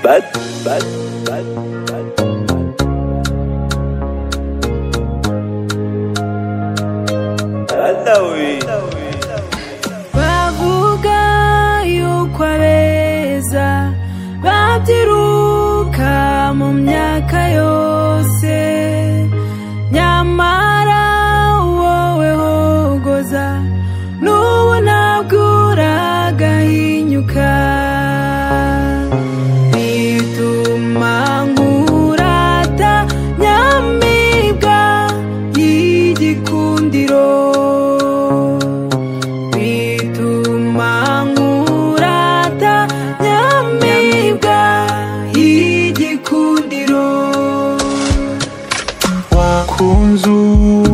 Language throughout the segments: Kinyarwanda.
bad, bad, bad, bad. Bana we. bavuga yuko abeza babyiruka mu myaka yose nyamara wowe hogoza n'ubu ntabwo uragahinyuka bituma nkurata nyamibwa y'igikundiro bituma nkurata nyamibwa y'igikundiro wakunze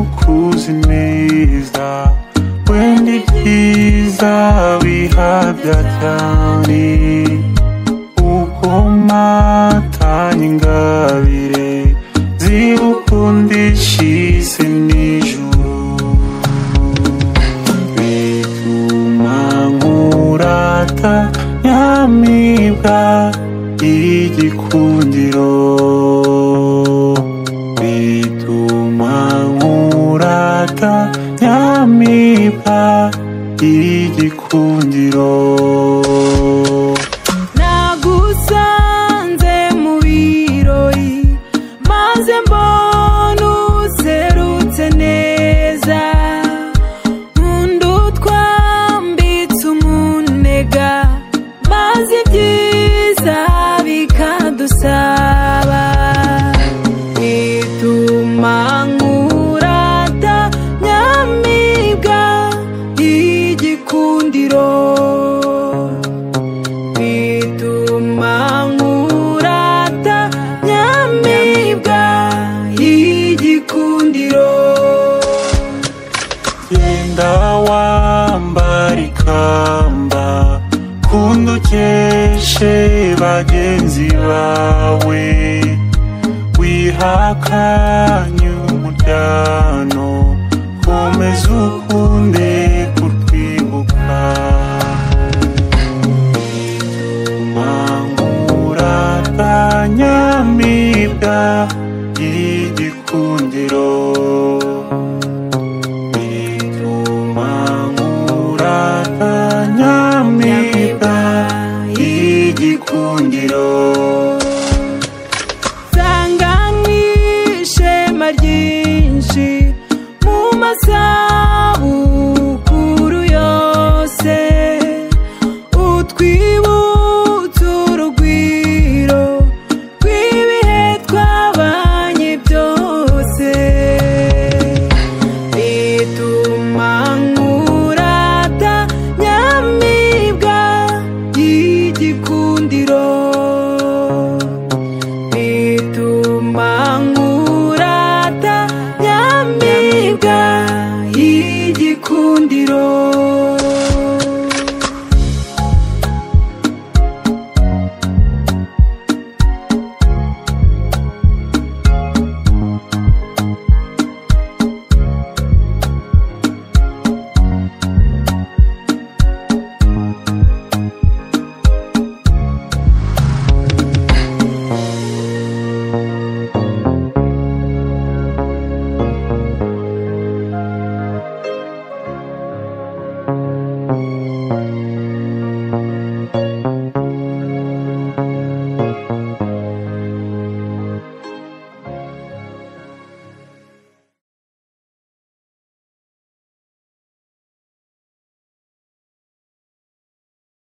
ukuzi neza wenda ibyiza bihabya cyane ukomatanya ingabire zibukundisha isi n'ijuru bituma nkurata nyamibwa y'igikundiro bituma nkurata nyamibwa y'igikundiro nagusanze mu birori maze mbona userutse neza nkunda utwambitse umunega maze ibyiza bikadusaba bituma nkurata nyamibwa y'igikundiro bituma nkurata nyamibwa y'igikundiro genda wambara ikamba kundi ukeshe bagenzi bawe wihakanye umuryango komeza ukunde kutwibuka bituma nkurata nyamibwa